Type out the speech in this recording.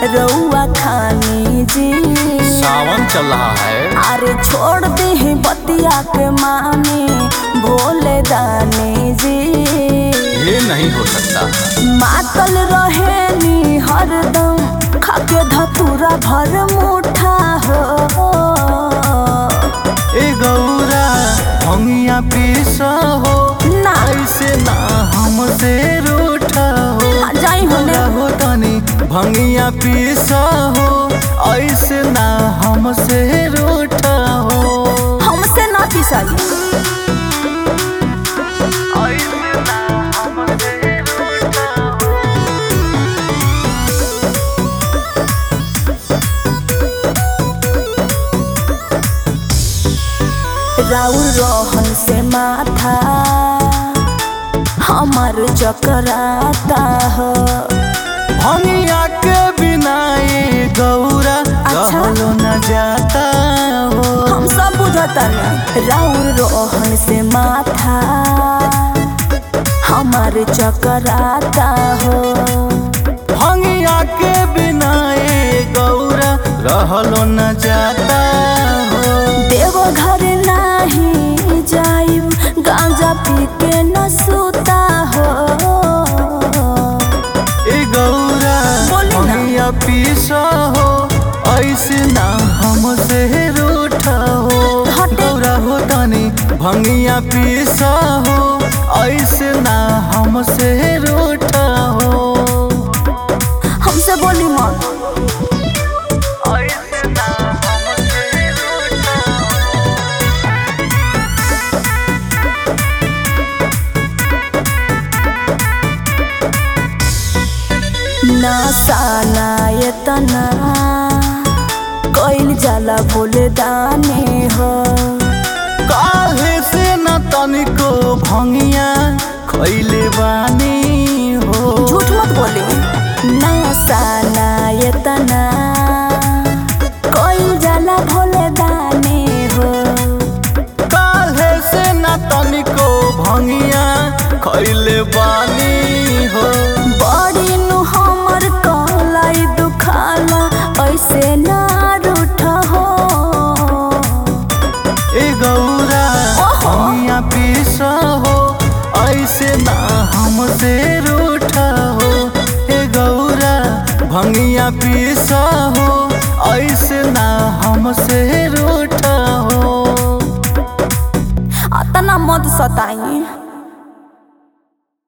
रउआ खानी जी सावन चल रहा है अरे छोड़ दे बतिया के मानी भोले दानी जी ये नहीं हो सकता मातल रहे नी हरदम खाके धतूरा भर मुठा हो ए गौरा भंगिया पीस हो ना ऐसे ना हमसे रूठा हो जाई होने हो तनी भंगिया पीस हो ऐसे ना हमसे रूठा हो हमसे ना पिसाई ऐसे ना हमसे रूठा हो राउर रोहन से माथा हमार चकराता हो भंगिया के बिना ये गौरा अच्छा। कहलो न जाता हो हम सब बुझता राउर रोहन से माथा हमार चकराता हो भंगिया के बिना ये गौरा रहलो न जाता हो देव घर नाही जाइब गांजा पी के न सूता हो ए गौरा बोली ना। भंगिया पीस हो ऐसे ना हमसे रूठा हो हटे। गौरा हो तनी भंगिया पीस हो ऐसे ना हमसे रूठा हो हमसे बोली मत ऐसे ना हमसे रूठा हो नशा नायतना कैल जाला बोले दाने हो काहे से न तनिको भंगिया खैले बानी हो झूठ मत बोले नशा नायतना कैल जाला भोले दाने हो काहे से न तनिको भंगिया खैले बानी हो बड़ी नु हमर कहलाई दुखाला ऐसे ना रूठ हो ए गौरा ओहो। भंगिया पीस हो ऐसे ना हमसे रूठा हो ए गौरा भंगिया पीस हो ऐसे ना हमसे